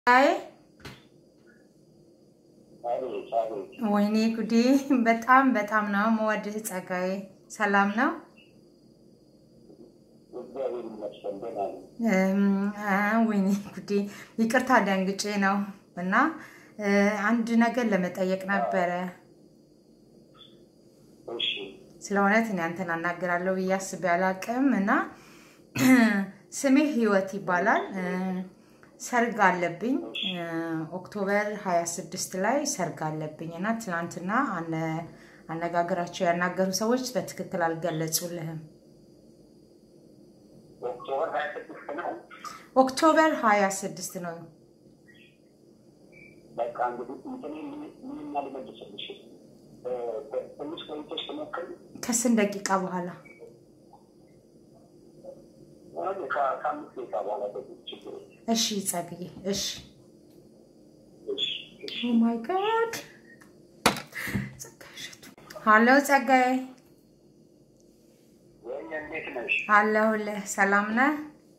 አይ ወይኔ ጉዴ! በጣም በጣም ነው የምወድህ ጸጋዬ። ሰላም ነው? እም፣ አ፣ ወይኔ ጉዴ! ይቅርታ ደንግጬ ነው እና እ፣ አንድ ነገር ለመጠየቅ ነበረ። ስለ እውነት እኔ አንተን አናግራለሁ ብዬ አስቤ አላቅም እና ስሜ ህይወት ይባላል። እ፣ ሰርግ አለብኝ እ፣ ኦክቶበር 26 ላይ ሰርግ አለብኝ እና ትናንትና አነ- አነጋገራቸው ያናገሩ ሰዎች በትክክል አልገለጹልህም። ኦክቶበር ሀያ ስድስት ነው። ኦክቶበር 26 ነው። በቃ እንግዲህ እንትን ምንና ልመልስልሽ እ፣ ትንሽ ቆይተሽ ትሞክሪ። ከስንት ደቂቃ በኋላ? ወደ ከ- ከአምስት ደቂቃ በኋላ ደግሞ ችግር የለም። እሺ ጸግዬ፣ እሺ። እሺ፣ እሺ። ኦ ማይ ጋድ ጸጋዬ እሸቱ። ሀሎ ጸጋዬ፣ ወይ እንዴት ነሽ? አለሁልህ። ሰላም ነህ?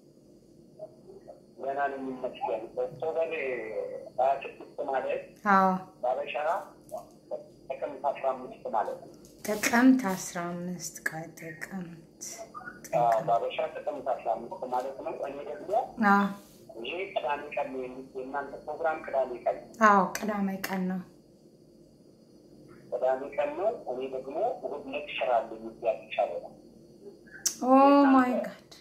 ገና ነው የሚመስገን። ኦክቶበር ሀያ ስድስት ማለት አዎ፣ ባበሻ ጥቅምት አስራ አምስት ማለት ነው። ጥቅምት 15 ቀን ጥቅምት አዎ፣ ባበሻ ጥቅምት አስራ አምስት ማለት ነው። እኔ ደግሞ አዎ፣ ይሄ ቅዳሜ ቀን ነው የሚ- የእናንተ ፕሮግራም ቅዳሜ ቀን ነው። አዎ፣ ቅዳሜ ቀን ነው። ቅዳሜ ቀን ነው። እኔ ደግሞ እሑድ ዕለት ስራ አለኝ እዚህ አዲስ አበባ። ኦ ማይ ጋድ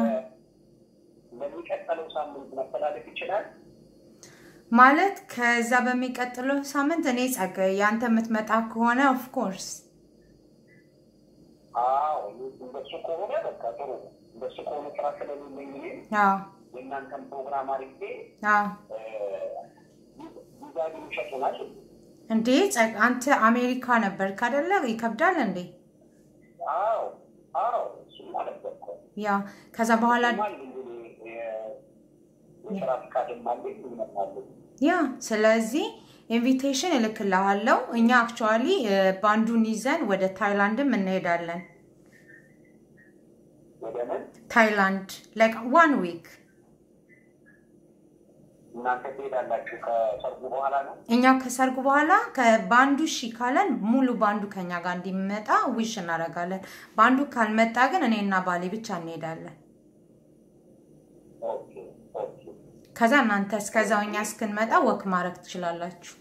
ለሚቀጥለው ሳምንት መተላለፍ ይችላል። ማለት ከዛ በሚቀጥለው ሳምንት እኔ ጸጋዬ ያንተ የምትመጣ ከሆነ ኦፍ ኮርስ አዎ እንደሱ ከሆነ በቃ ጥሩ ነው። እንደሱ ከሆነ ስራ ስለሌለኝ እኔ አዎ፣ የእናንተን ፕሮግራም አድርጌ አዎ። ቪዛ ግን ይሸጡናል። እንዴ ጸጋ፣ አንተ አሜሪካ ነበርክ አይደለ? ይከብዳል እንዴ? አዎ አዎ እሱማ ነበርኩ። ያ ከዛ በኋላ እሱማ እንግዲህ የ- የስራ ፍቃድም አለኝ ይመጣለኝ። ያ ስለዚህ ኢንቪቴሽን እልክልሃለሁ። እኛ አክቹዋሊ ባንዱን ይዘን ወደ ታይላንድም እንሄዳለን። ወደ ምን ታይላንድ ላይክ ዋን ዊክ እናንተ ትሄዳላችሁ ከሰርጉ በኋላ ነው? እኛ ከሰርጉ በኋላ ከባንዱ እሺ ካለን ሙሉ ባንዱ ከኛ ጋር እንዲመጣ ዊሽ እናደርጋለን። ባንዱ ካልመጣ ግን እኔና ባሌ ብቻ እንሄዳለን። ኦኬ ኦኬ ከዛ እናንተ እስከዛው እኛ እስክንመጣ ወክ ማድረግ ትችላላችሁ።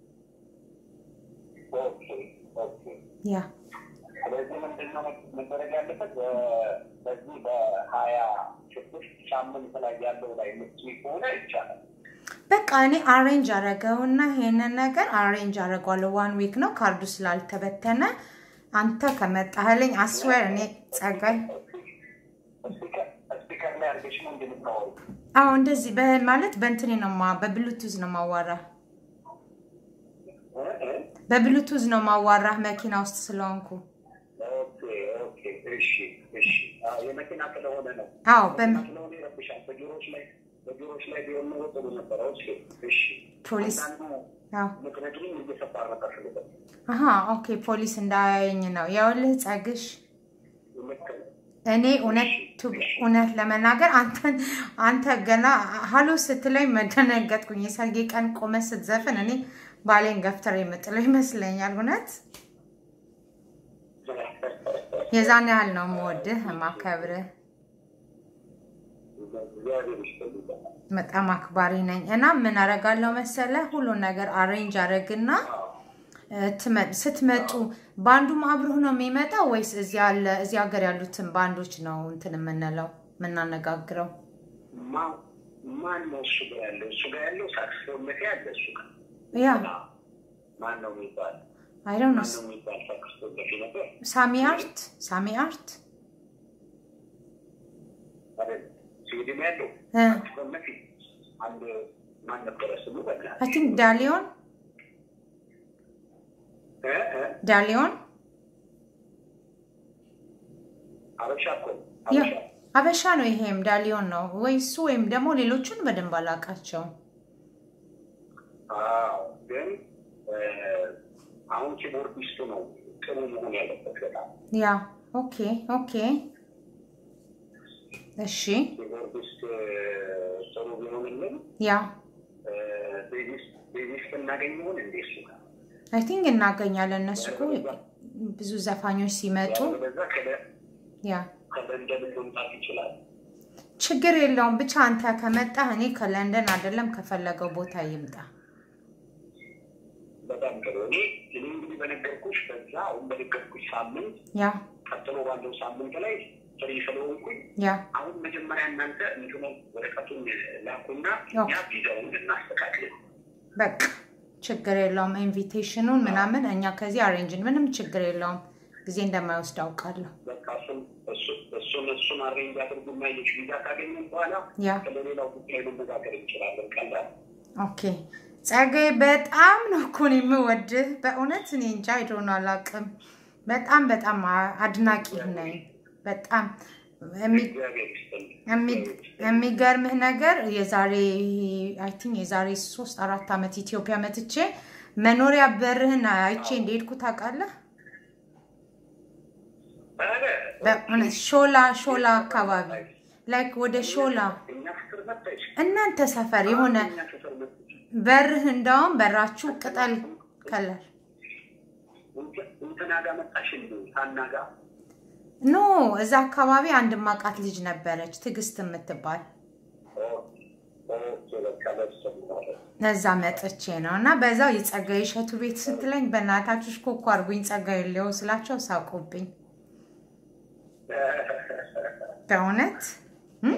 ኦኬ ኦኬ ያ ስለዚህ ምንድነው መደረግ ያለበት? በ- በዚህ በሀያ ስድስት ሳምንት ላይ ያለው ላይ ምትይ ከሆነ ይቻላል። በቃ እኔ አሬንጅ አረገውና ይሄንን ነገር አሬንጅ አረገዋለሁ። ዋን ዊክ ነው ካርዱ ስላልተበተነ አንተ ከመጣህልኝ አስዌር እኔ ጸጋይ ስፒከር ስፒከር ላይ አድርገሽ ነው እንደምታወሩ። አዎ እንደዚህ በ- ማለት በእንትኔ ነው ማ በብሉቱዝ ነው ማዋራ እ እ በብሉቱዝ ነው ማዋራ መኪና ውስጥ ስለሆንኩ። ኦኬ ኦኬ እሺ እሺ። አዎ የመኪና ስለሆነ ነው። አዎ መኪና በም- ስለሆነ ይረብሻል። በጆሮች ላይ በጆሮች ላይ ቢሆን ኖሮ ጥሩ ነበረ። ኦኬ እሺ። ፖሊስ አንዳንዱ አዎ ምክንያቱም እየሰፋር ነበር ስለበት አሀ ኦኬ ፖሊስ እንዳያየኝ ነው። ያውልህ ጸግሽ ልክ ነው። እኔ እውነት ቱ- እውነት ለመናገር አንተን አንተ ገና ሀሎ ስትለኝ መደነገጥኩኝ። የሰርጌ ቀን ቆመ ስትዘፍን እኔ ባሌን ገፍተር የምጥለው ይመስለኛል። እውነት የዛን ያህል ነው የምወድህ የማከብርህ። እግዚአብሔር ይስጥልኝ። በጣም አክባሪ ነኝ እና ምን አረጋለሁ መሰለ ሁሉን ነገር አሬንጅ አረግና እ፣ ትመ- ስትመጡ ባንዱም አብሮህ ነው የሚመጣው ወይስ እዚህ ያለ እዚህ ሀገር ያሉትን ባንዶች ነው እንትን የምንለው የምናነጋግረው? ማ- ማን ነው እሱ ጋር ያለው? እሱ ጋር ያለው ሳክስፎን መቴ ያለ እሱ ጋር ያ ማን ነው የሚባል አይ ዶንት ኖ ማን ነው የሚባል ሳክስፎን መቴ ነበር ሳሚ አርት ሳሚ አርት አይደል? ስዊድን ያለው እ፣ ሳክስፎን መቴ አንድ ማን ነበረ ስሙ? በቃ አይ ቲንክ ዳሊዮን እ እ ዳሊዮን አበሻ እኮ ነው። ያ አበሻ አበሻ ነው። ይሄም ዳሊዮን ነው ወይ እሱ ወይም ደግሞ ሌሎቹን በደንብ አላውቃቸውም። አዎ፣ ግን እ፣ አሁን ኪቦርዲስቱ ነው ጥሩ መሆን ያለበት በጣም ያ ኦኬ ኦኬ እሺ ኪቦርዲስት እ፣ ጥሩ ቢሆንልን ያ እ፣ ሊስት እናገኘውን እንዴ እሱ ጋር አይ ቲንክ እናገኛለን። እነሱ እኮ ብዙ ዘፋኞች ሲመጡ በዛ ያ ከለንደን መምጣት ይችላል። ችግር የለውም። ብቻ አንተ ከመጣህ እኔ ከለንደን አይደለም ከፈለገው ቦታ ይምጣ። በጣም ጥሩ። እኔ እኔ እንግዲህ በነገርኩሽ በዛ አሁን በነገርኩሽ ሳምንት ያ ቀጥሎ ባለው ሳምንት ላይ ፍሪ ስለሆንኩኝ ያ አሁን መጀመሪያ እናንተ እንትኑ ወረቀቱን ላኩና ያው። እኛ ቪዛውን እናስተካክል። በቃ ችግር የለውም። ኢንቪቴሽኑን ምናምን እኛ ከዚህ አሬንጅን ምንም ችግር የለውም። ጊዜ እንደማይወስድ አውቃለሁ። በቃ እሱን እሱ- እሱን እሱን አሬንጅ አድርጉና የች ቪዛ ካገኘን በኋላ ያ ስለሌላው ጉዳይ መነጋገር እንችላለን። ቀላል ኦኬ ጸጋዬ፣ በጣም ነው እኮ እኔ የምወድህ በእውነት እኔ እንጃ አይዶን አላውቅም። በጣም በጣም አ- አድናቂህ ነኝ። በጣም የሚ- እግዚአብሔር ይስጥልኝ። የሚ- የሚገርምህ ነገር የዛሬ አይ ቲንክ የዛሬ ሶስት አራት ዓመት ኢትዮጵያ መጥቼ መኖሪያ በርህን አይቼ እንደሄድኩ ታውቃለህ? ኧረ፣ በእውነት ሾላ ሾላ አካባቢ ላይክ ወደ ሾላ እኛ ፍቅር መጣች እናንተ ሰፈር የሆነ እኛ ፍቅር መጣች በርህ እንዳውም በራችሁ ቅጠል ከለር እንትና ጋር መጣሽ እንዲ ሀና ጋር ኖ እዛ አካባቢ አንድ ማቃት ልጅ ነበረች ትዕግስት የምትባል እዛ መጥቼ ነው እና በዛው የጸጋዬ እሸቱ ቤት ስትለኝ በእናታችሁ ሽኮኮ አድርጉኝ ጸጋዬ ሌው ስላቸው ሳቁብኝ። በእውነት እም?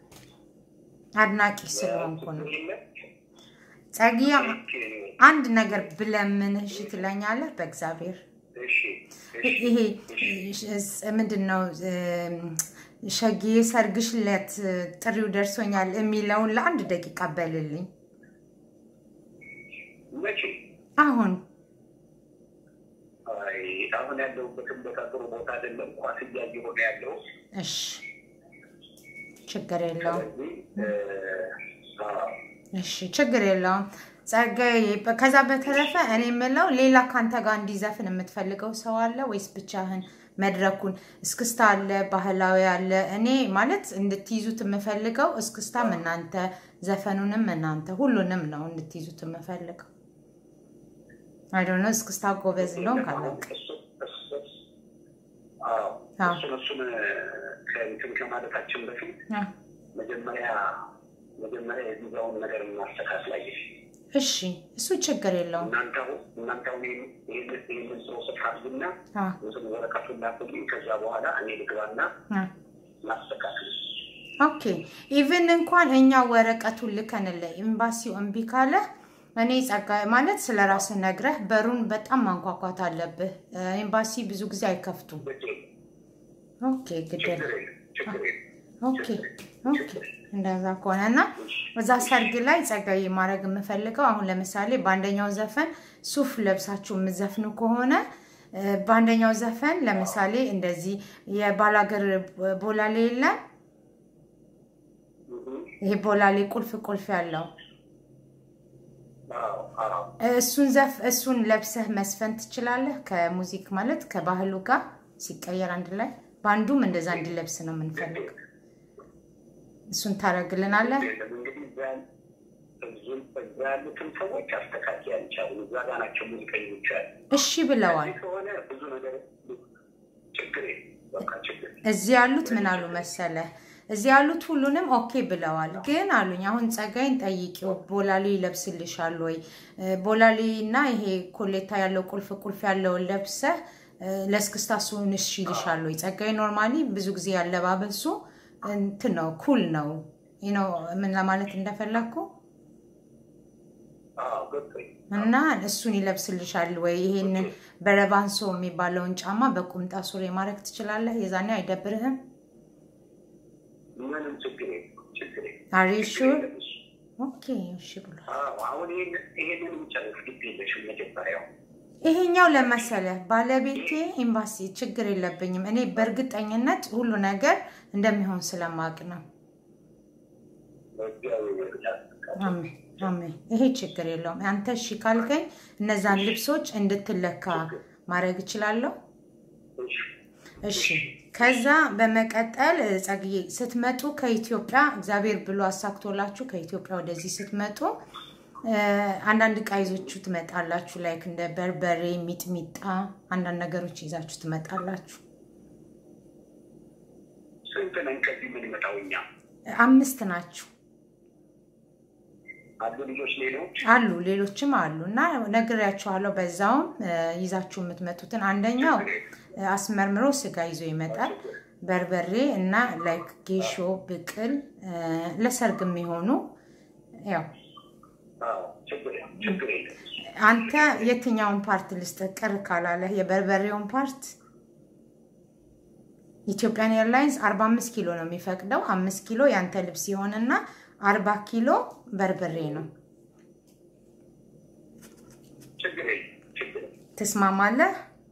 አድናቂ ስለሆንኩ ነው። ጸግዬ አንድ ነገር ብለምንህ እሺ ትለኛለህ? በእግዚአብሔር ይሄ ምንድን ነው ሸጌ ሰርግሽ ለት ጥሪው ደርሶኛል የሚለውን ለአንድ ደቂቃ በልልኝ። መቼ አሁን አይ አሁን ያለሁበትን ቦታ ጥሩ ቦታ አይደለም። ኳስ እያየሁ ነው ያለው። እሺ፣ ችግር የለውም። ስለዚህ አዎ፣ እሺ፣ ችግር የለውም። ጸጋዬ፣ ከዛ በተረፈ እኔ የምለው ሌላ ከአንተ ጋር እንዲዘፍን የምትፈልገው ሰው አለ ወይስ ብቻህን መድረኩን? እስክስታ አለ፣ ባህላዊ አለ። እኔ ማለት እንድትይዙት የምፈልገው እስክስታም እናንተ፣ ዘፈኑንም እናንተ፣ ሁሉንም ነው እንድትይዙት የምፈልገው። አይዶነ እስክስታ ጎበዝ እንደሆን ካላቅ እሱ- እሱ- አዎ፣ አዎ። እሱን እሱን ከእንትን ከማለታችን በፊት መጀመሪያ መጀመሪያ የቪዛውን ነገር እናስተካክላለን። እሺ፣ እሱ ችግር የለውም። እናንተ አሁን እናንተ አሁን ይህን- ይህን- ይህንን ፕሮሰስ አድርጉና አ፣ እንትን ወረቀቱን ላኩልኝ። ከዛ በኋላ እኔ ልግባና አ። ላስተካክል። ኦኬ ኢቭን እንኳን እኛ ወረቀቱን ልከንልህ ኤምባሲው እምቢ ካለ እኔ ጸጋ ማለት ስለ ራስህ ነግረህ በሩን በጣም ማንኳኳት አለብህ። ኤምባሲ ብዙ ጊዜ አይከፍቱም። ግድ የለም፣ ኦኬ ግድ ችግር የለም። የለም፣ ችግር የለም። ኦኬ ኦኬ እንደዛ ከሆነ እና እዛ ሰርግ ላይ ጸጋዬ ማድረግ የምፈልገው አሁን ለምሳሌ በአንደኛው ዘፈን ሱፍ ለብሳችሁ የምዘፍኑ ከሆነ እ፣ በአንደኛው ዘፈን ለምሳሌ እንደዚህ የባላገር ቦላሌ የለም እህ፣ ይሄ ቦላሌ ቁልፍ ቁልፍ ያለው አዎ፣ አዎ። እሱን ዘፍ እሱን ለብሰህ መስፈን ትችላለህ። ከሙዚክ ማለት ከባህሉ ጋር ሲቀየር አንድ ላይ በአንዱም እንደዛ እንዲለብስ ነው የምንፈልገው። እሱን ታደርግልናለህ። የለም እንግዲህ እዛ እዙ- እዛ ያሉትን ሰዎች አስተካክል አልቻሉም። እዛ ጋር ናቸው ሙዚቀኞች ያሉ። እሺ ብለዋል። እዚህ ከሆነ ብዙ ነገር ችግር የለም፣ በቃ ችግር የለም። እዚህ ያሉት ምን አሉ መሰለህ? እዚህ ያሉት ሁሉንም ኦኬ ብለዋል። ግን አሉኝ አሁን ጸጋይን ጠይቂው ቦላሌ ይለብስልሻል ወይ እ፣ ቦላሌ እና ይሄ ኮሌታ ያለው ቁልፍ ቁልፍ ያለውን ለብሰህ እ፣ ለእስክስታ እሱን እሺ ይልሻል ወይ? ጸጋይ ኖርማሊ ብዙ ጊዜ ያለባበሱ እንትን ነው ኩል ነው ይህ ነው ምን ለማለት እንደፈለግኩ አዎ፣ ገባኝ። እና እሱን ይለብስልሻል ወይ? ይሄንን በረባንሶ የሚባለውን ጫማ በቁምጣ ሱሪ ማድረግ ትችላለህ። የዛኔ አይደብርህም? ምንም ችግር የለም፣ ችግር የለም። አር ዩ ሹር? የለም እሱ። ኦኬ እሺ ብሏል። አዎ፣ አሁን ይሄን- ይሄንን ጨርስ ግድ የለሽም መጀመሪያው ይሄኛው ለመሰለህ ባለቤቴ ኤምባሲ ችግር የለብኝም። እኔ በእርግጠኝነት ሁሉ ነገር እንደሚሆን ስለማቅ ነው። በእግዚአብሔር ይርዳል። አሜን አሜን። ይሄ ችግር የለውም። አንተ እሺ ካልከኝ እነዛን ልብሶች እንድትለካ ማድረግ እችላለሁ። እሺ፣ እሺ ከዛ በመቀጠል እ፣ ጸግዬ ስትመጡ ከኢትዮጵያ እግዚአብሔር ብሎ አሳክቶላችሁ ከኢትዮጵያ ወደዚህ ስትመጡ አንዳንድ ዕቃ ይዛችሁ ትመጣላችሁ። ላይክ እንደ በርበሬ፣ ሚጥሚጣ አንዳንድ ነገሮች ይዛችሁ ትመጣላችሁ። ስንት ነን ከዚህ የምንመጣው እኛ? አምስት ናችሁ አሉ ልጆች ሌሎች አሉ ሌሎችም አሉ እና ነግሬያችኋለሁ። በዛውም ይዛችሁ የምትመጡትን አንደኛው አስመርምሮ ስጋ ይዞ ይመጣል። በርበሬ እና ላይክ ጌሾ፣ ብቅል ለሰርግ የሚሆኑ ያው ችግር ችግር የለም። አንተ የትኛውን ፓርት ልስጥ ቅር ካላለህ የበርበሬውን ፓርት ኢትዮጵያን ኤርላይንስ 45 ኪሎ ነው የሚፈቅደው። አምስት ኪሎ ያንተ ልብስ ይሆንና አርባ ኪሎ በርበሬ ነው። ችግር የለም። ችግር የለም። ትስማማለህ?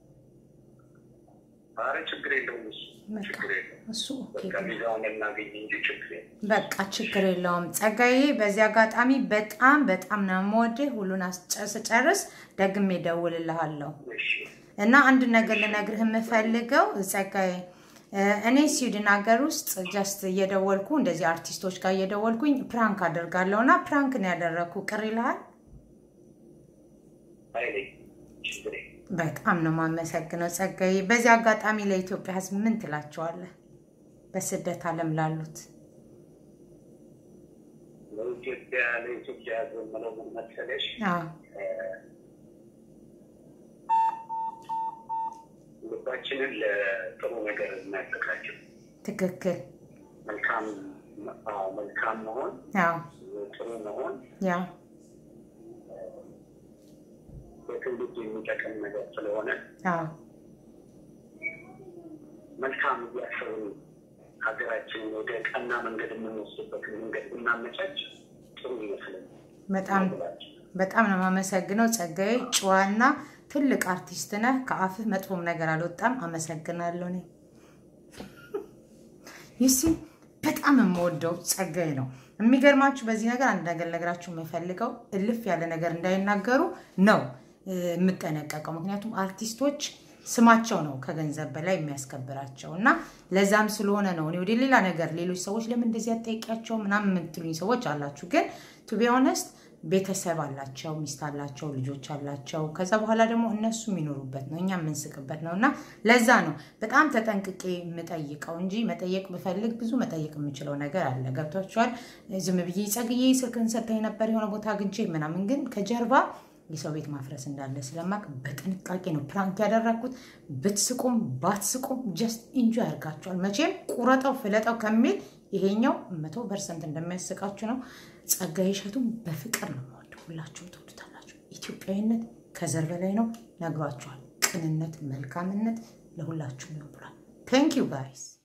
ኧረ ችግር የለውም። እሱ ችግር የለውም። እሱ ኦኬ በቃ ቪዛውን እናገኝ እንጂ ችግር የለም። በቃ ችግር የለውም። ጸጋዬ፣ በዚህ አጋጣሚ በጣም በጣም ነው የምወድህ። ሁሉን አስጨ- ስጨርስ ደግሜ እደውልልሃለሁ እሺ እና አንድ ነገር ልነግርህ የምፈልገው ጸጋዬ፣ እኔ ስዊድን ሀገር ውስጥ ጀስት እየደወልኩ እንደዚህ አርቲስቶች ጋር እየደወልኩኝ ፕራንክ አደርጋለሁ እና ፕራንክ ነው ያደረግኩ። ቅር ይልሃል? አይለኝ ችግር የለም። በጣም ነው የማመሰግነው ጸጋዬ። በዚህ አጋጣሚ ለኢትዮጵያ ሕዝብ ምን ትላቸዋለህ? በስደት ዓለም ላሉት ለኢትዮጵያ ለኢትዮጵያ ሕዝብ የምለው ምን መሰለሽ አዎ ልባችንን ለጥሩ ነገር እናዘጋጀው። ትክክል። መልካም አዎ፣ መልካም መሆን አዎ ጥሩ መሆን ያው በትውልድ የሚጠቅም ነገር ስለሆነ አዎ መልካም እያሰብን ሀገራችንን ወደ ቀና መንገድ የምንወስድበትን መንገድ ብናመቻች ጥሩ ይመስለኛል። በጣም በጣም ነው የማመሰግነው ጸጋዬ። ጨዋና ትልቅ አርቲስት ነህ። ከአፍህ መጥፎም ነገር አልወጣም። አመሰግናለሁ። እኔ ይሲ በጣም የምወደው ጸጋዬ ነው። የሚገርማችሁ በዚህ ነገር አንድ ነገር ነግራችሁ የምፈልገው እልፍ ያለ ነገር እንዳይናገሩ ነው እ፣ የምጠነቀቀው። ምክንያቱም አርቲስቶች ስማቸው ነው ከገንዘብ በላይ የሚያስከብራቸው እና ለዛም ስለሆነ ነው እኔ ወደ ሌላ ነገር ሌሎች ሰዎች ለምን እንደዚህ አጠይቂያቸው ምናምን የምትሉኝ ሰዎች አላችሁ። ግን ቱ ቢ ኦነስት ቤተሰብ አላቸው፣ ሚስት አላቸው፣ ልጆች አላቸው። ከዛ በኋላ ደግሞ እነሱ የሚኖሩበት ነው፣ እኛ የምንስቅበት ነው እና ለዛ ነው በጣም ተጠንቅቄ የምጠይቀው እንጂ መጠየቅ ብፈልግ ብዙ መጠየቅ የምችለው ነገር አለ። ገብቷችኋል? ዝም ብዬ ጸግዬ ስልክን ሰጥተኝ ነበር የሆነ ቦታ አግኝቼ ምናምን፣ ግን ከጀርባ የሰው ቤት ማፍረስ እንዳለ ስለማቅ በጥንቃቄ ነው ፕራንክ ያደረግኩት። ብትስቁም ባትስቁም ጀስት ኢንጆይ ያርጋችኋል። መቼም ቁረጠው ፍለጠው ከሚል ይሄኛው መቶ ፐርሰንት እንደሚያስቃችሁ ነው። ጸጋዬ እሸቱን በፍቅር ነው የምወደው። ሁላችሁም ትወዱታላችሁ። ኢትዮጵያዊነት ከዘር በላይ ነው፣ ነግሯችኋል። ቅንነት፣ መልካምነት ለሁላችሁም ይሆን ብሏል። ቴንክ ዩ ጋይስ